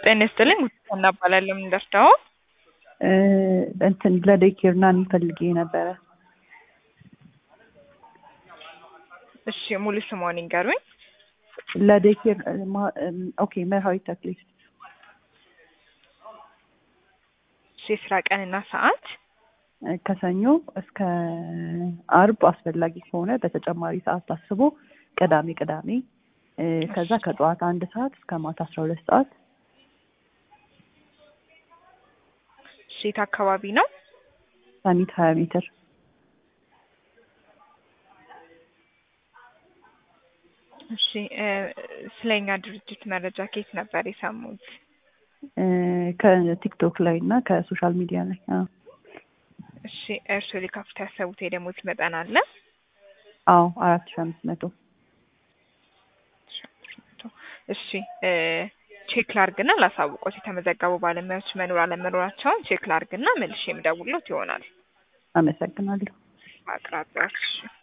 ጤና ይስጥልኝ ጉዲፈና እባላለሁ። ምን ደርሰው? እንትን ለዴይ ኬር ናኒ ፈልጌ ነበረ። እሺ ሙሉ ስሟን ይንገሩኝ። ለዴይ ኬር ኦኬ፣ መርሃዊት ተክሌ እሺ የስራ ቀንና ሰዓት? ከሰኞ እስከ አርብ አስፈላጊ ከሆነ በተጨማሪ ሰዓት ታስቦ ቅዳሜ ቅዳሜ ከዛ ከጠዋት አንድ ሰዓት እስከ ማታ አስራ ሁለት ሰዓት እሺ የት አካባቢ ነው? ሰሚት ሀያ ሜትር እሺ ስለኛ ድርጅት መረጃ ከየት ነበር የሰሙት? ከቲክቶክ ላይ እና ከሶሻል ሚዲያ ላይ አዎ። እሺ እርስዎ ሊከፍቱ ያሰቡት የደሞዝ መጠን አለ? አዎ አራት ሺ አምስት መቶ እሺ ቼክ ላርግና ላሳውቆት የተመዘገቡ ባለሙያዎች መኖር አለመኖራቸውን ቼክ ላርግና መልሼ የምደውልዎት ይሆናል። አመሰግናለሁ። አቅራቢያዎች